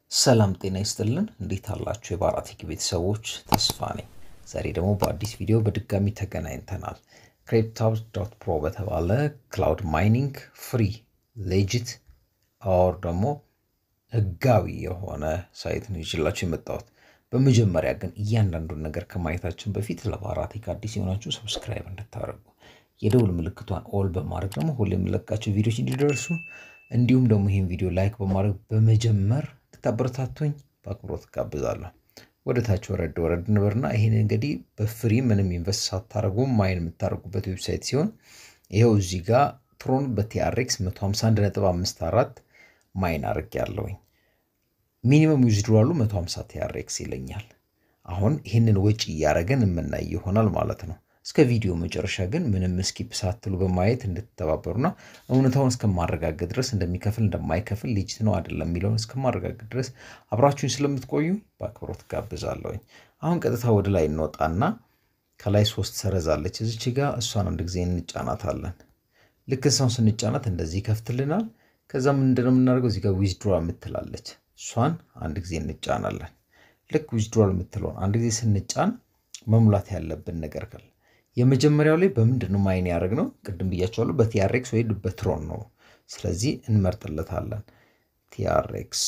ሰላም ጤና ይስጥልን። እንዴት አላችሁ? የባራቴክ ቤተሰቦች ተስፋ ነኝ። ዛሬ ደግሞ በአዲስ ቪዲዮ በድጋሚ ተገናኝተናል። ክሪፕታብስ ዶት ፕሮ በተባለ ክላውድ ማይኒንግ ፍሪ ሌጂት ኦር ደግሞ ህጋዊ የሆነ ሳይት ነው ይችላችሁ የመጣሁት። በመጀመሪያ ግን እያንዳንዱን ነገር ከማየታችን በፊት ለባራቴክ አዲስ የሆናችሁ ሰብስክራይብ እንድታደርጉ የደውል ምልክቷን ኦል በማድረግ ደግሞ ሁሌ የምለቃቸው ቪዲዮች እንዲደርሱ እንዲሁም ደግሞ ይህን ቪዲዮ ላይክ በማድረግ በመጀመር እንድታበረታቱኝ በአክብሮት ጋብዛለሁ። ወደ ታች ወረድ ወረድ ንበርና ይህን እንግዲህ በፍሪ ምንም ኢንቨስት ሳታደርጉ ማይን የምታደርጉበት ዌብሳይት ሲሆን ይኸው እዚህ ጋር ትሮን በቲአርኤክስ 151.54 ማይን አድርግ ያለውኝ ሚኒመም ዊዝድሮዋሉ 150 ቲአርኤክስ ይለኛል። አሁን ይህንን ወጪ እያደረገን የምናይ ይሆናል ማለት ነው። እስከ ቪዲዮ መጨረሻ ግን ምንም ስኪፕ ሳትሉ በማየት እንድትተባበሩና እውነታውን እስከማረጋገጥ ድረስ እንደሚከፍል እንደማይከፍል ሊጅት ነው አይደለም የሚለውን እስከማረጋገጥ ድረስ አብራችሁኝ ስለምትቆዩ በአክብሮት ጋብዛለሁኝ። አሁን ቀጥታ ወደ ላይ እንወጣና ከላይ ሶስት ሰረዛለች እዚች ጋ እሷን አንድ ጊዜ እንጫናታለን። ልክ እሷን ስንጫናት እንደዚህ ይከፍትልናል። ከዛ ምንድነው የምናደርገው እዚህ ጋር ዊዝድሮ የምትላለች እሷን አንድ ጊዜ እንጫናለን። ልክ ዊዝድሮል የምትለውን አንድ ጊዜ ስንጫን መሙላት ያለብን ነገር ካለ የመጀመሪያው ላይ በምንድን ነው ማይን ያደርግ ነው? ቅድም ብያቸዋለሁ በቲአርኤክስ ወይ በትሮን ነው። ስለዚህ እንመርጥለታለን ቲአርኤክስ።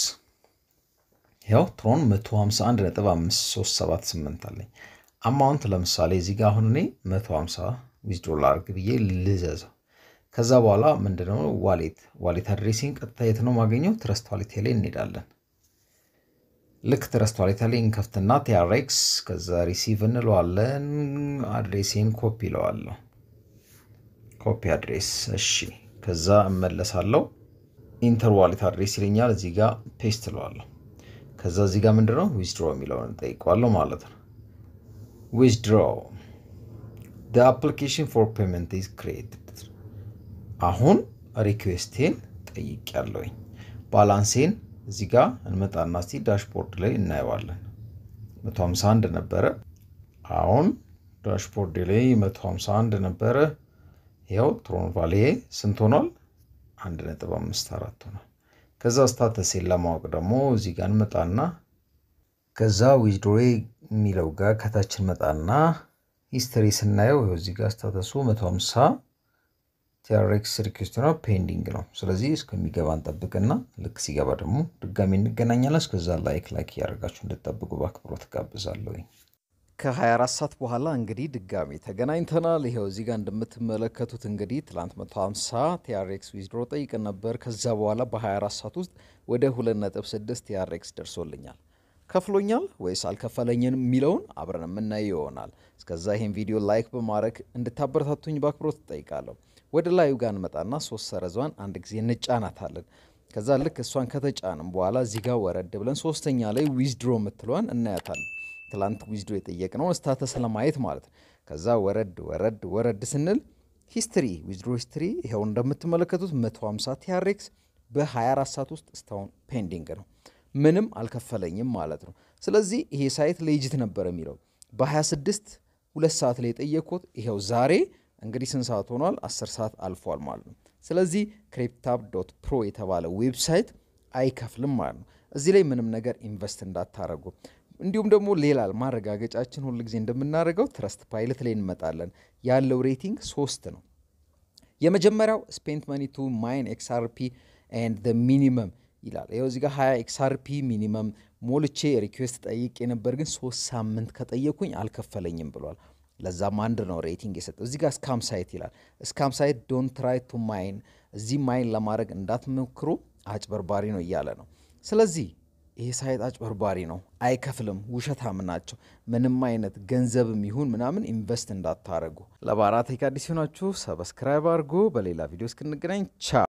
ያው ትሮን 151.5378 አለኝ። አማውንት ለምሳሌ እዚህ ጋር አሁን እኔ 150 ዊዝድሮ ላድርግ ብዬ ልዘዘው። ከዛ በኋላ ምንድነው ዋሌት ዋሌት አድሬሲን ቀጥታ የት ነው ማገኘው? ትረስት ዋሌት ላይ እንሄዳለን። ልክ ትረስት ዋሌት ላይ እንከፍትና ቲአርኤክስ ከዛ ሪሲቭ እንለዋለን። አድሬሴን ኮፒ ይለዋለሁ። ኮፒ አድሬስ እሺ። ከዛ እመለሳለሁ። ኢንተር ዋሌት አድሬስ ይለኛል። እዚህ ጋር ፔስት እለዋለሁ። ከዛ እዚህ ጋር ምንድነው ዊዝድሮ የሚለውን እንጠይቀዋለሁ ማለት ነው። ዊዝድሮ አፕሊኬሽን ፎር ፔመንት ኢዝ ክሬትድ አሁን ሪኩዌስቴን ጠይቅ ያለውኝ ባላንሴን እዚህ ጋር እንመጣና እስቲ ዳሽቦርድ ላይ እናየዋለን። 151 ነበረ። አሁን ዳሽቦርድ ላይ 151 ነበረ። ይኸው ትሮን ቫሌ ስንት ሆኗል? 1.54 ሆኗል። ከዛ ስታተሴን ለማወቅ ደግሞ እዚህ ጋር እንመጣና ከዛ ዊዝድሮ የሚለው ጋር ከታች እንመጣና ሂስትሪ ስናየው ይኸው እዚህ ጋር ስታተሱ 150 ቲአርኤክስ ሪኩዌስት ነው ፔንዲንግ ነው። ስለዚህ እስከሚገባ እንጠብቅና ልክ ሲገባ ደግሞ ድጋሚ እንገናኛለን። እስከዛ ላይክ ላይክ እያደረጋችሁ እንድጠብቁ በአክብሮት ጋብዛለሁ። ከ24 ሰዓት በኋላ እንግዲህ ድጋሚ ተገናኝተናል። ይኸው እዚህ ጋር እንደምትመለከቱት እንግዲህ ትላንት 150 ቲአርኤክስ ዊዝድሮ ጠይቀን ነበር። ከዛ በኋላ በ24 ሰዓት ውስጥ ወደ 2.6 ቲአርኤክስ ደርሶልኛል። ከፍሎኛል ወይስ አልከፈለኝም የሚለውን አብረን የምናየው ይሆናል። እስከዛ ይህን ቪዲዮ ላይክ በማድረግ እንድታበረታቱኝ በአክብሮት እጠይቃለሁ። ወደ ላዩ ጋር እንመጣና ሶስት ሰረዟን አንድ ጊዜ እንጫናታለን። ከዛ ልክ እሷን ከተጫንም በኋላ እዚህ ጋር ወረድ ብለን ሶስተኛ ላይ ዊዝድሮ የምትለዋን እናያታለን። ትላንት ዊዝድሮ የጠየቅነውን ስታተስ ለማየት ማለት ነው። ከዛ ወረድ ወረድ ወረድ ስንል ሂስትሪ ዊዝድሮ ሂስትሪ ይኸው እንደምትመለከቱት 150 ቲአርኤክስ በ24 ሰዓት ውስጥ እስካሁን ፔንዲንግ ነው። ምንም አልከፈለኝም ማለት ነው። ስለዚህ ይሄ ሳይት ሌጂት ነበር የሚለው በ26 ሁለት ሰዓት ላይ የጠየቅኩት ይኸው ዛሬ እንግዲህ ስንት ሰዓት ሆኗል? 10 ሰዓት አልፏል ማለት ነው። ስለዚህ ክሪፕታብ ዶት ፕሮ የተባለ ዌብሳይት አይከፍልም ማለት ነው። እዚህ ላይ ምንም ነገር ኢንቨስት እንዳታረጉ። እንዲሁም ደግሞ ሌላ ማረጋገጫችን ሁል ጊዜ እንደምናደርገው ትረስት ፓይለት ላይ እንመጣለን። ያለው ሬቲንግ ሶስት ነው። የመጀመሪያው ስፔንት መኒ ቱ ማይን ኤክስአርፒ ኤንድ ሚኒመም ይላል። ይኸው እዚህ ጋር 20 ኤክስአርፒ ሚኒመም ሞልቼ ሪኩዌስት ጠይቄ ነበር፣ ግን ሶስት ሳምንት ከጠየኩኝ አልከፈለኝም ብሏል። ለዛም አንድ ነው ሬቲንግ የሰጠው። እዚህ ጋር ስካም ሳይት ይላል። ስካም ሳይት ዶን ትራይ ቱ ማይን፣ እዚህ ማይን ለማድረግ እንዳትሞክሩ አጭበርባሪ ነው እያለ ነው። ስለዚህ ይሄ ሳይት አጭበርባሪ ነው፣ አይከፍልም፣ ውሸታም ናቸው። ምንም አይነት ገንዘብም ይሁን ምናምን ኢንቨስት እንዳታረጉ። ለባራቴክ አዲስ ሆናችሁ ሰብስክራይብ አድርጉ። በሌላ ቪዲዮ እስክንገናኝ ቻው።